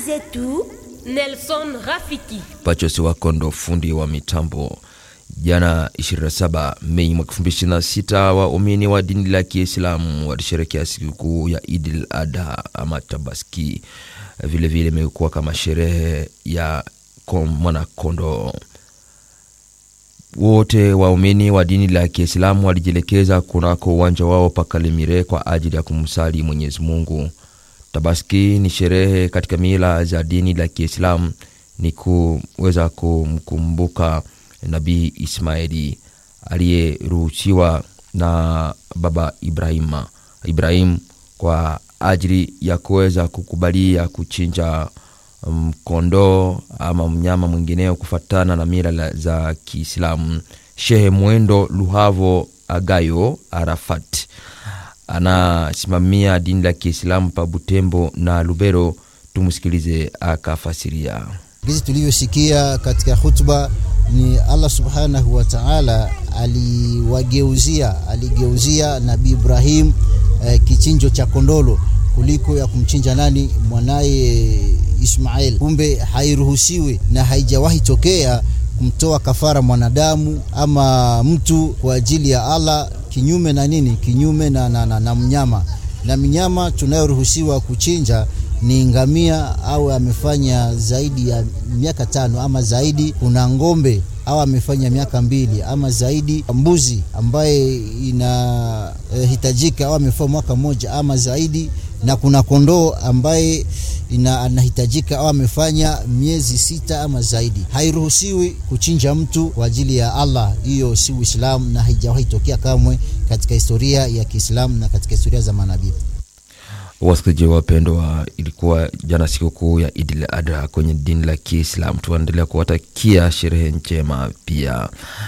zetu Nelson Rafiki. Pachosi Wakondo, fundi wa mitambo. Jana 27 Mei mwaka 2026 waumini wa dini la Kiislamu walisherekea sikukuu ya Idil Adha ama Tabaski. Vilevile imekuwa kama sherehe ya mwanakondoo. Wote waumini wa dini la Kiislamu walijielekeza kunako uwanja wao Pakalemire kwa ajili ya kumsali Mwenyezi Mungu. Tabaski ni sherehe katika mila za dini la Kiislamu, ni kuweza kumkumbuka Nabii Ismaili aliyeruhusiwa na baba Ibrahima Ibrahim kwa ajili ya kuweza kukubalia kuchinja mkondoo um, ama mnyama mwingineo kufatana na mila za Kiislamu. Shehe Mwendo Luhavo Agayo Arafat anasimamia dini la Kiislamu pa Butembo na Lubero. Tumsikilize akafasiria. Gizi tulivyosikia katika hutuba ni Allah subhanahu wa ta'ala aliwageuzia aligeuzia Nabii Ibrahim eh, kichinjo cha kondolo kuliko ya kumchinja nani mwanaye Ismail. Kumbe hairuhusiwi na haijawahi tokea kumtoa kafara mwanadamu ama mtu kwa ajili ya Allah kinyume na nini, kinyume na, na, na, na mnyama na mnyama tunayoruhusiwa kuchinja ni ngamia au amefanya zaidi ya miaka tano ama zaidi. Kuna ng'ombe au amefanya miaka mbili ama zaidi. Mbuzi ambaye inahitajika eh, au amefanya mwaka mmoja ama zaidi, na kuna kondoo ambaye ina anahitajika au amefanya miezi sita ama zaidi. Hairuhusiwi kuchinja mtu kwa ajili ya Allah, hiyo si Uislamu na haijawahi tokea kamwe katika historia ya Kiislamu na katika historia za manabii. Wasikilizaji wapendwa, ilikuwa jana sikukuu ya Idil Adha kwenye dini la Kiislam. Tunaendelea kuwatakia sherehe njema. Pia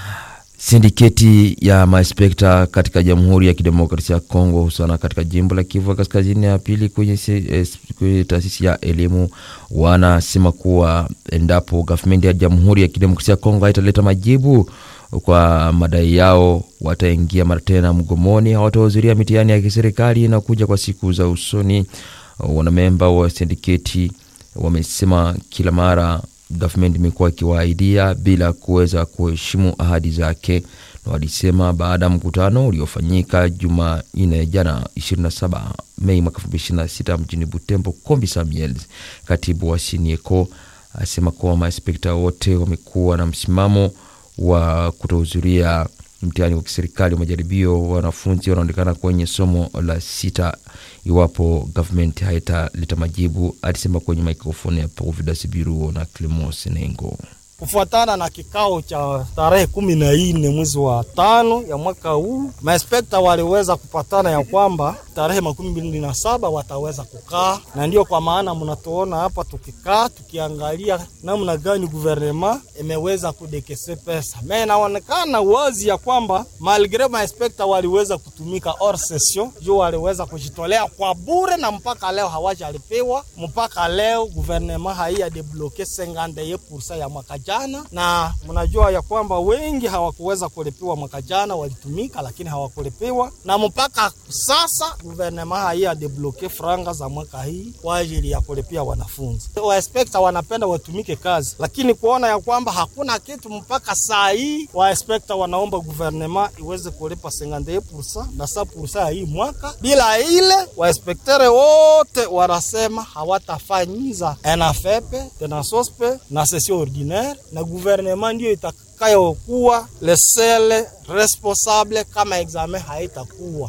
sindiketi ya maespekta katika Jamhuri ya Kidemokrasia ya Kongo, hususan katika jimbo la Kivu Kaskazini ya pili kwenye, kwenye taasisi ya elimu wanasema kuwa endapo gavumenti ya Jamhuri ya Kidemokrasia ya Kongo haitaleta majibu kwa madai yao wataingia mara tena mgomoni, hawatahudhuria mitihani ya kiserikali na kuja kwa siku za usoni. Wanamemba wa sindiketi wamesema kila mara gavumenti imekuwa ikiwaahidia bila kuweza kuheshimu ahadi zake, na walisema baada ya mkutano uliofanyika Jumanne jana 27 Mei mwaka 2026 mjini Butembo, Kombi Samuel, katibu wa Sinieko, asema kuwa maespekta wote wamekuwa na msimamo wa kutohudhuria mtihani wa kiserikali wa majaribio. Wanafunzi wanaonekana kwenye somo la sita iwapo gavumenti haitaleta majibu, alisema kwenye mikrofoni ya Providence Biruo na Clemos Nengo. Kufuatana na kikao cha tarehe kumi na nne mwezi wa tano ya mwaka huu, maespekta waliweza kupatana ya kwamba tarehe makumi mbili na saba wataweza kukaa, na ndiyo kwa maana mnatuona hapa tukikaa tukiangalia namna gani guvernema imeweza kudekese pesa. Me inaonekana wazi ya kwamba malgre maespekta waliweza kutumika hors session juu waliweza kujitolea kwa bure, na mpaka leo hawajalipewa. Mpaka leo guvernema haiya debloke 51% ya mwaka jana, na mnajua ya kwamba wengi hawakuweza kulipiwa mwaka jana, walitumika lakini hawakulipiwa, na mpaka sasa guvernema haiya debloke franga za mwaka hii kwa ajili ya kulipia wanafunzi. Wainspekta wanapenda watumike kazi, lakini kuona ya kwamba hakuna kitu mpaka saa hii, wainspekta wanaomba guvernema iweze kulipa 51% na 100% ya hii mwaka. Bila ile wainspektere wote wanasema hawatafanyiza enafepe tena sospe na session ordinaire, na guvernema ndio itakayokuwa lesele responsable kama examen haitakuwa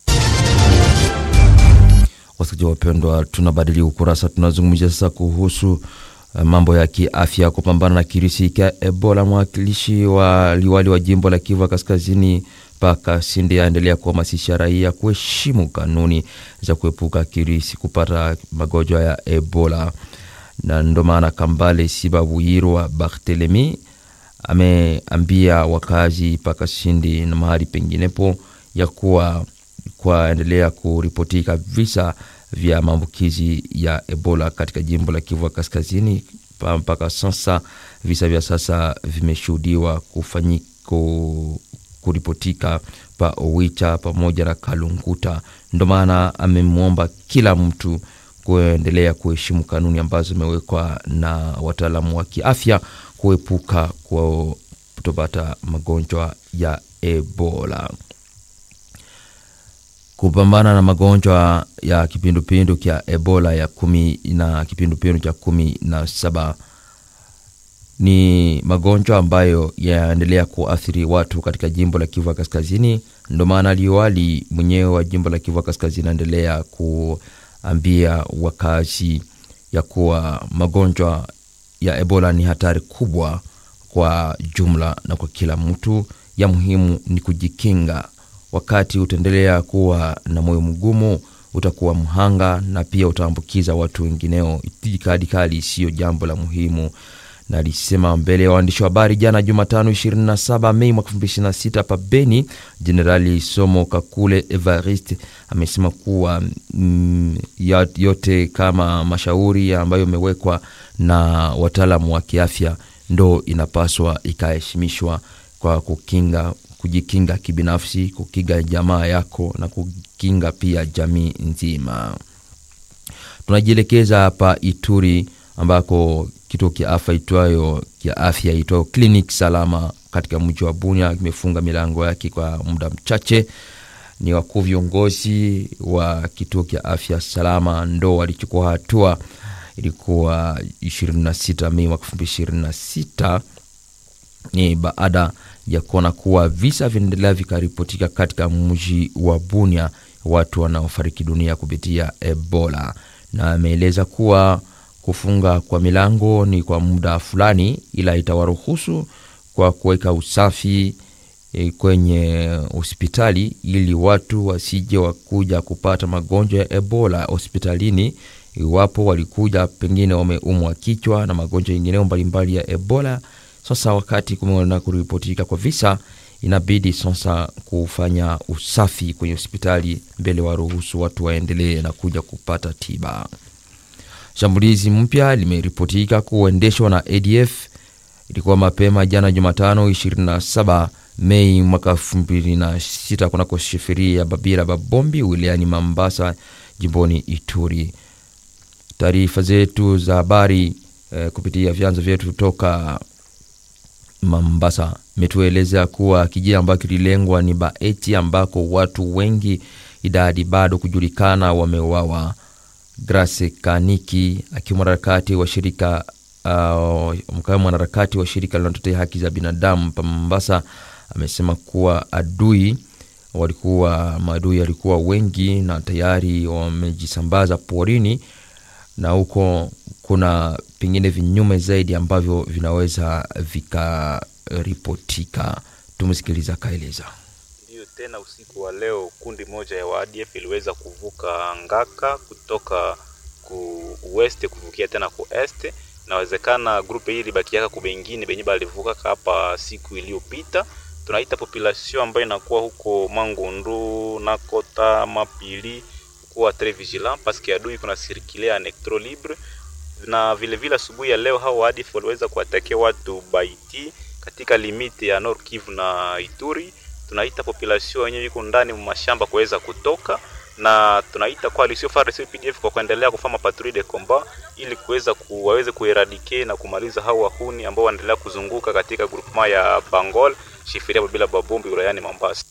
Wasikilizaji wapendwa, tunabadili ukurasa, tunazungumzia sasa kuhusu uh, mambo ya kiafya, kupambana na kirisi cha Ebola. Mwakilishi wa liwali wa jimbo la Kivu Kaskazini mpaka Sindi aendelea kuhamasisha raia kuheshimu kanuni za kuepuka kirisi kupata magonjwa ya Ebola, na ndo maana Kambale Sibabuyirwa Barthelemy ameambia wakazi mpaka Sindi na mahali penginepo ya kuwa kwaendelea kuripotika visa vya maambukizi ya Ebola katika jimbo la Kivu Kaskazini. Mpaka sasa visa vya sasa vimeshuhudiwa kufanyiko kuripotika pa Owicha pamoja na Kalunguta. Ndo maana amemwomba kila mtu kuendelea kuheshimu kanuni ambazo zimewekwa na wataalamu wa kiafya kuepuka kutopata magonjwa ya Ebola. Kupambana na magonjwa ya kipindupindu kya Ebola ya kumi na kipindupindu cha kumi na saba ni magonjwa ambayo yanaendelea kuathiri watu katika jimbo la Kivu Kaskazini. Ndio maana liwali mwenyewe wa jimbo la Kivu Kaskazini anaendelea kuambia wakazi ya kuwa magonjwa ya Ebola ni hatari kubwa kwa jumla na kwa kila mtu. Ya muhimu ni kujikinga. Wakati utaendelea kuwa na moyo mgumu, utakuwa mhanga na pia utaambukiza watu wengineo. Itikadi kali siyo jambo la muhimu na alisema mbele ya waandishi wa habari jana Jumatano 27 Mei mwaka 2026 hapa Beni. Jenerali Somo Kakule Evariste amesema kuwa mm, yote kama mashauri ambayo imewekwa na wataalamu wa kiafya ndo inapaswa ikaheshimishwa kwa kukinga kujikinga kibinafsi, kukinga jamaa yako na kukinga pia jamii nzima. Tunajielekeza hapa Ituri ambako kituo kia afya itwayo kia afya itwayo Clinic Salama katika mji wa Bunia kimefunga milango yake kwa muda mchache. Ni wakuu viongozi wa kituo kia afya Salama ndo walichukua hatua. Ilikuwa 26 Mei mwaka 2026 ni baada ya kuona kuwa visa vinaendelea vikaripotika katika mji wa Bunia, watu wanaofariki dunia kupitia Ebola, na ameeleza kuwa kufunga kwa milango ni kwa muda fulani, ila itawaruhusu kwa kuweka usafi e, kwenye hospitali ili watu wasije wakuja kupata magonjwa ya Ebola hospitalini iwapo walikuja pengine wameumwa kichwa na magonjwa yengineo mbalimbali ya Ebola. Sasa wakati kumeona kuripotika kwa visa, inabidi sasa kufanya usafi kwenye hospitali mbele waruhusu watu waendelee na kuja kupata tiba. Shambulizi mpya limeripotika kuendeshwa na ADF ilikuwa mapema jana Jumatano 27 Mei mwaka 2026 kunako sheferi ya Babira Babombi wilayani Mambasa jimboni Ituri. Taarifa zetu za habari eh, kupitia vyanzo vyetu toka Mambasa imetueleza kuwa kijiji ambacho kililengwa ni Baeti ambako watu wengi idadi bado kujulikana wameuawa. Grace Kaniki akiwa mwanaharakati wa shirika uh, mkawa mwanaharakati wa shirika linalotetea haki za binadamu pa Mombasa amesema kuwa adui walikuwa maadui walikuwa wengi na tayari wamejisambaza porini, na huko kuna pengine vinyume zaidi ambavyo vinaweza vikaripotika. Tumsikiliza akaeleza. Ndiyo, tena usiku wa leo kundi moja ya waadf iliweza kuvuka Ngaka kutoka ku west kuvukia tena ku est. Inawezekana grupe hii libakiaka ku bengine benye balivuka hapa siku iliyopita. Tunaita population ambayo inakuwa huko Mangundu na Kota Mapili kuwa très vigilant parce que adui kuna circuler en electro libre na vile vile asubuhi ya leo hao waadf waliweza kuwatakia watu Baiti katika limiti ya Nord Kivu na Ituri tunaita population yenyewe iko ndani mashamba kuweza kutoka, na tunaita coalition FARDC PDF kwa kuendelea kufanya patrouille de combat ili kuweza ku, waweze kueradicate na kumaliza hao wahuni ambao wanaendelea kuzunguka katika groupement ya Bangol shifiria bila babombi wilayani Mombasa.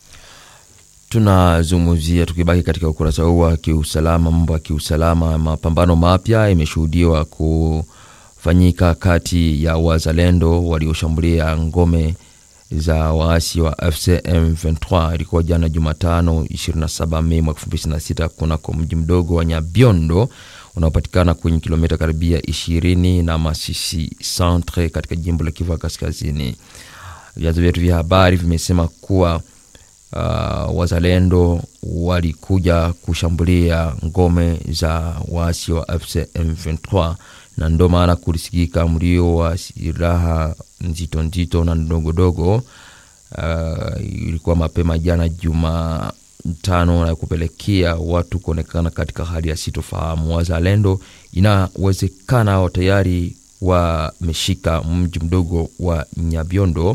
Tunazungumzia tukibaki katika ukurasa huu wa kiusalama, mambo ya kiusalama, mapambano mapya imeshuhudiwa kufanyika kati ya wazalendo walioshambulia ngome za waasi wa FCM 23 ilikuwa jana Jumatano 27 Mei mwaka 2026 kunako mji mdogo wa Nyabiondo unaopatikana kwenye kilomita karibia 20 na Masisi centre katika jimbo la Kivu Kaskazini. Vyanzo vyetu vya habari vimesema kuwa uh, wazalendo walikuja kushambulia ngome za waasi wa FCM 23 na ndo maana kulisikika mlio wa silaha nzito nzito na ndogodogo. Uh, ilikuwa mapema jana Jumatano na kupelekea watu kuonekana katika hali ya sitofahamu. Wazalendo inawezekana wao tayari wameshika mji mdogo wa Nyabiondo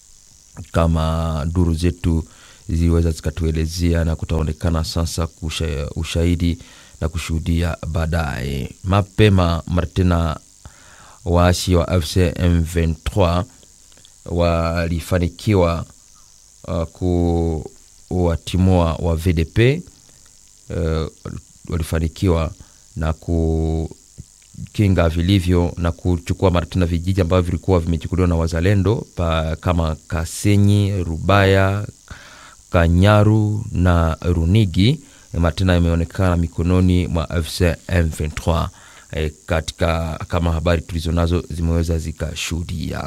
kama duru zetu ziliweza zikatuelezea, na kutaonekana sasa kusha, ushahidi na kushuhudia baadaye. Mapema Martina, waasi wa AFC M23 walifanikiwa uh, kuwatimua wa VDP uh, walifanikiwa na kukinga vilivyo na kuchukua Martina vijiji ambavyo vilikuwa vimechukuliwa na wazalendo pa, kama Kasenyi, Rubaya, Kanyaru na Runigi. Martina imeonekana mikononi mwa AFC M23 e, katika kama habari tulizo nazo zimeweza zikashuhudia.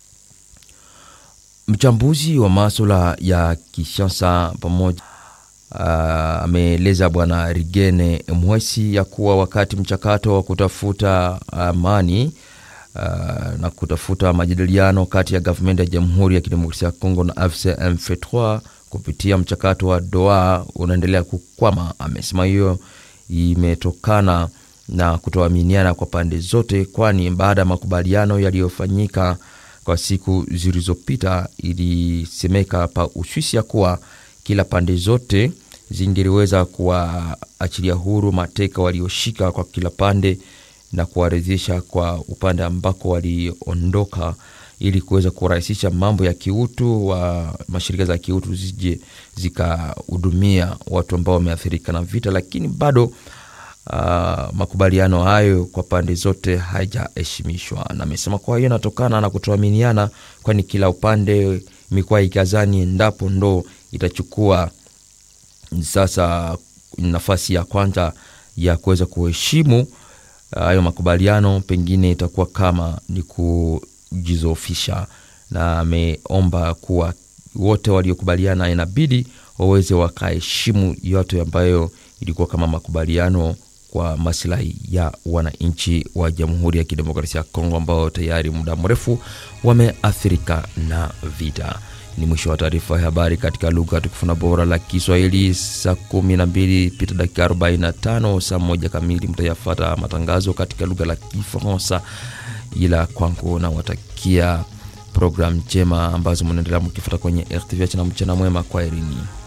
Mchambuzi wa maswala ya kisiasa pamoja ameeleza uh, Bwana Rigene Mwesi ya kuwa wakati mchakato wa kutafuta amani uh, na kutafuta majadiliano kati ya gavumenti ya Jamhuri ya Kidemokrasia ya Kongo na AFC M23 kupitia mchakato wa Doha unaendelea kukwama. Amesema hiyo imetokana na kutoaminiana kwa pande zote, kwani baada ya makubaliano yaliyofanyika kwa siku zilizopita ilisemeka pa Uswisi ya kuwa kila pande zote zingeliweza kuwaachilia huru mateka walioshika kwa kila pande na kuwarejesha kwa upande ambako waliondoka ili kuweza kurahisisha mambo ya kiutu wa mashirika za kiutu zije zikahudumia watu ambao wameathirika na vita, lakini bado uh, makubaliano hayo kwa pande zote haijaheshimishwa, na amesema kwa hiyo inatokana na kutoaminiana, kwani kila upande imekuwa ikazani endapo ndo itachukua sasa nafasi ya kwanza ya kuweza kuheshimu hayo uh, makubaliano, pengine itakuwa kama ni kujizofisha, na ameomba kuwa wote waliokubaliana inabidi waweze wakaheshimu yote ambayo ilikuwa kama makubaliano kwa masilahi ya wananchi wa Jamhuri ya Kidemokrasia ya Kongo ambao tayari muda mrefu wameathirika na vita. Ni mwisho wa taarifa ya habari katika lugha tukufu na bora la Kiswahili. Saa kumi na mbili pita dakika 45, saa moja kamili mtayafata matangazo katika lugha la Kifaransa, ila kwangu nawatakia programu njema ambazo mnaendelea mkifuata kwenye RTVH na mchana mwema kwa erini.